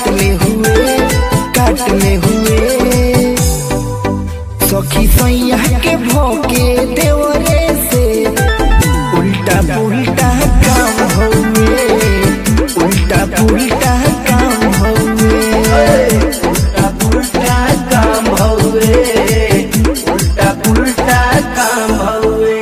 काटले हुए काटले हुए सखी सैया के भोके देवरे से उल्टा पुल्टा काम हउए उल्टा पुल्टा काम हउए उल्टा पुल्टा काम हउए उल्टा पुल्टा काम हउए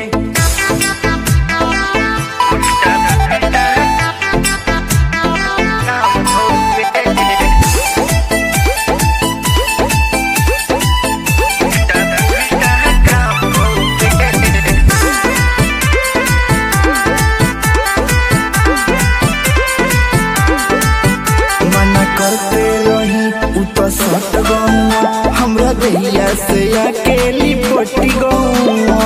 मना करते रही उ तो सट गौआ हमरा दैया से अकेली पटी गौआ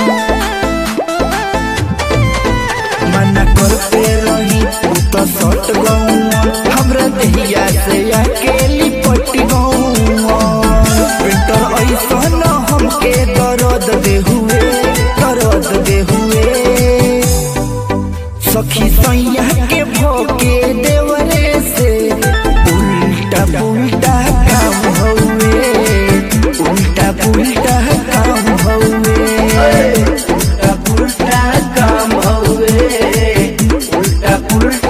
मना करते रही उ तो सट गौआ हमरा दैया से अकेली पटी गौआ बेटर ऐसा न हमके दर्द दे हुए दर्द दे हुए सखी सैया के भोके देवरे से उल्टा पुल्टा काम हउए उल्टा पुल्टा काम हउए उल्टा पुल्टा काम हउए उल्टा पुल्टा